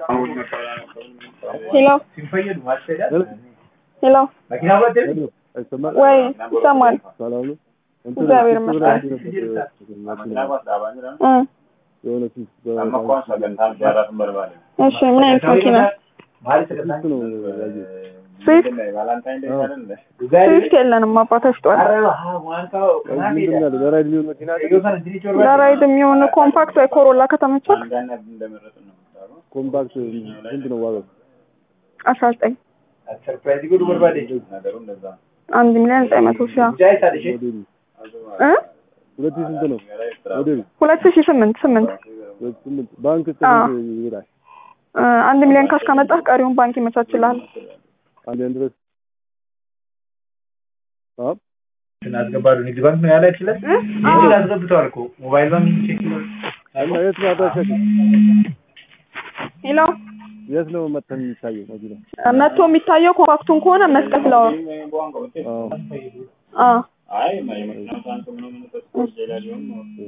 ሄሎ ሄሎ ወይ ይሰማል? እግዚአብሔር ይመስገን። እ እሺ ምን አይነት መኪና? ስዊፍት ስዊፍት የለንም አባቶች ጠዋት ለራይድ የሚሆን ኮምፓክት ወይ ኮሮላ ከተመቸክ ኮምፓክት ስንት ነው ዋጋው? አስራ ዘጠኝ አንድ ሚሊዮን ዘጠኝ መቶ ሺህ ሞዴሉ እ ሁለት ሺህ ስንት ነው ሞዴሉ? ሁለት ሺህ ስምንት ስምንት ሁለት ስምንት ባንክ እስከ አዎ። ስንት ይሄዳል? እ አንድ ሚሊዮን ካሽ ካመጣህ ቀሪውን ባንክ ይመቻችልሃል። አንድ ያን ድረስ አዎ አስገባሉ ንግድ ባንክ ነው ያላችሁለት? እ? ይሄን አስገብተዋል እኮ ሞባይል ባንክ ቼክ ይላል። እና የት ነው አድራሻችሁ? ሄሎ የት ነው መተን የሚታየው መኪና? መጥቶ የሚታየው ኮምፓክቱን ከሆነ መስቀል ፍላወር አዎ አ